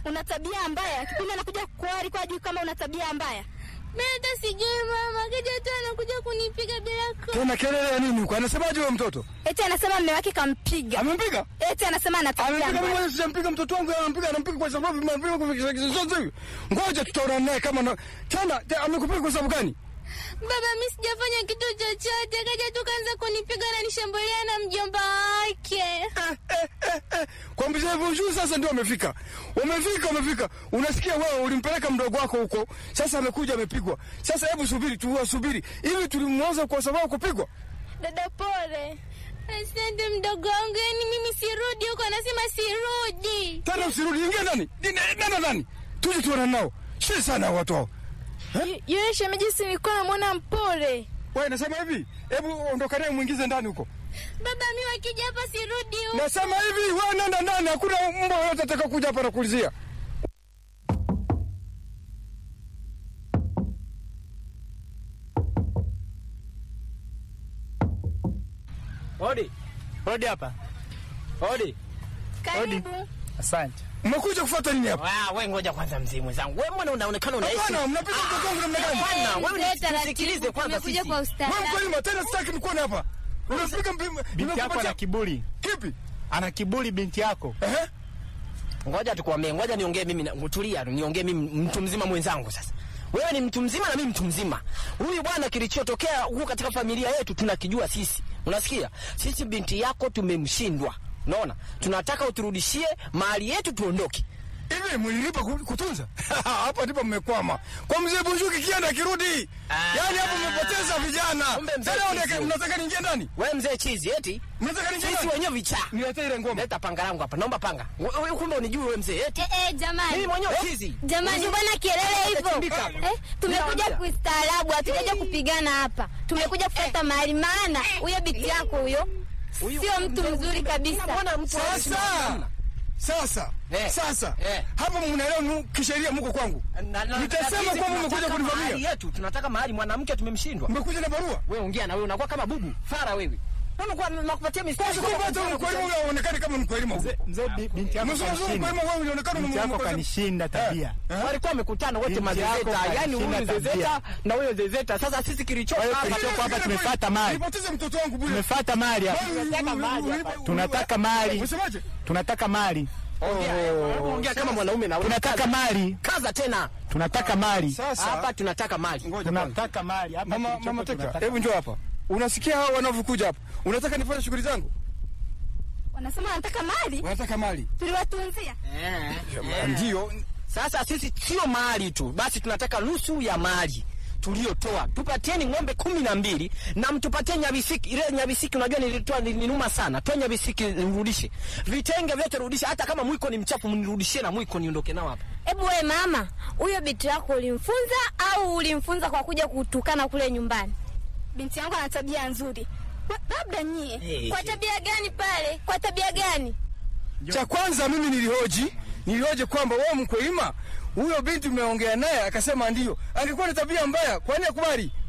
una tabia mbaya. Kipindi anakuja kuoa alikuwa ajui kama una tabia mbaya. Mimi hata sijui mama, kaja tu anakuja kunipiga bila ko. Tena kelele ya nini huko? Anasemaje huyo mtoto? Eti anasema mume wake kampiga. Amempiga? Eti anasema ana tabia Amempiga mimi mbaya. mwenyewe sijampiga mtoto wangu, anampiga anampiga kwa sababu amempiga kwa kizazi hivi. Ngoja tutaona naye kama na tena te- amekupiga kwa sababu gani? Baba, mimi sijafanya kitu chochote, kaja tu kaanza kunipiga na nishambulia na mjomba wake. Eh, eh, eh, eh. Kwa mzee Bonjour sasa ndio amefika. Umefika, umefika. Unasikia wewe ulimpeleka mdogo wako huko. Sasa amekuja amepigwa. Sasa hebu subiri tu, subiri. Hivi tulimwoza kwa sababu kupigwa? Dada pole. Asante mdogo wangu, yani mimi sirudi huko, anasema sirudi. Tena usirudi, ingia ndani. Nenda ndani. Tuje tuone nao. Shi sana watu hao. Yule shemeji si nilikuwa namwona mpole. Wewe nasema hivi, hebu ondoka naye muingize ndani huko. Baba, mimi wakija hapa sirudi huko. Nasema hivi, wewe nenda ndani, hakuna mbwa yote ataka kuja hapa na kuulizia. Hodi. Hodi hapa. Hodi. Karibu. Asante. Mmekuja kufuata nini hapa? Ah, wewe ngoja kwanza mzee mwenzangu. Wewe mbona unaonekana unaishi? Hapana, mnapiga mtoto wangu namna gani? Hapana, wewe Mzee, taratibu, nisikilize kwanza tumekuja sisi. kwa Wewe ustaarabu. mkweli tena sitaki mkuone hapa. Unapiga mpima. Binti yako ana kiburi, kipi? ana kiburi binti yako. Ehe. Ngoja tukuambie, ngoja niongee mimi, na- tulia, niongee mimi mtu mzima mwenzangu sasa. Wewe ni mtu mzima na mimi mtu mzima. Huyu bwana kilichotokea huko katika familia yetu tunakijua sisi. Unasikia? Sisi binti yako tumemshindwa. Unaona? Tunataka uturudishie mali yetu tuondoke. Hivi mlilipa ku- kutunza? Hapa ndipo mmekwama. Kwa mzee Bunjuki kienda kirudi. Ah. Yaani hapo mmepoteza vijana. Kumbe mzee Sasa Chizi unataka- huyu. mnataka niingie ndani? Wewe mzee chizi eti? Mnataka niingie Sisi ndani? wenyewe vichaa. Niletee ile ngoma. Leta panga langu hapa. Naomba panga. Wewe kumbe unijui wewe mzee eti? Eh, eh, jamani. Mimi mwenyewe chizi. Jamani, mbona kelele hivyo? Utachimbika. Eh, tumekuja Ninaambia. kustaarabu, hatujaja kupigana hapa. Tumekuja kufuata mahali, maana huyo binti yako huyo Huyu- sio mtu mzuri kabisa. Mbona mtu Sasa. Sasa. Eh. Sasa. Eh. Hapa mnaelewa nu- kisheria mko kwangu. Na- na- Nitasema na sisi kwamba mmekuja tunataka kunivamia. mahali yetu, tunataka mahali mwanamke tumemshindwa. Mmekuja na barua. Wewe ongea na wewe unakuwa kama bubu, fara wewe. Unakuwa nakupatia mistari. Sasa kwa hata mkwelimu wewe uonekane kama mkwelimu. Mzee, mzee bi- binti yako Mzungu kanishinda, mkwelimu wewe unaonekana binti yako mkwelimu. kanishinda tabia. Walikuwa wamekutana wote Binti yako mazezeta, yani kalishinda huyu tabia. zezeta na huyo zezeta. Sasa sisi kilicho Kwa hiyo hapa kilichoko hapa tumefuata mali, Nipoteze mtoto wangu bure. tumefuata mali hapa, Tunataka mali tunataka mali, Unasemaje? tunataka mali, ongea, ongea kama mwanaume na wewe. tunataka mali, kaza tena. tunataka mali, Sasa Hapa tunataka mali. ngoja kwanza. tunataka mali hapa. Mama kilichoko mama Teka, tunataka hebu njoo hapa. Unasikia hao wanavyokuja hapa? Unataka nifanye shughuli zangu? Wanasema wanataka mali, Unataka mali? tuliwatunzia. Ndio. Sasa sisi sio mali tu, basi tunataka nusu ya mali tuliotoa. Tupatieni ng'ombe kumi na mbili na mtupatie nyabisiki. Ile nyabisiki unajua nilitoa nilinuma sana. Toa nyabisiki nirudishe. Vitenge vyote rudisha, hata kama mwiko ni mchafu mnirudishie na mwiko niondoke nao hapa. Hebu we mama, huyo binti yako ulimfunza au ulimfunza kwa kuja kutukana kule nyumbani? Binti yangu ana tabia nzuri. Wa- Labda nyie. Hey. Kwa tabia gani pale? Kwa tabia gani? Cha kwanza mimi nilihoji, nilihoji kwamba wewe mkwelima huyo binti umeongea naye akasema ndio. Angekuwa na tabia mbaya, kwa nini akubali?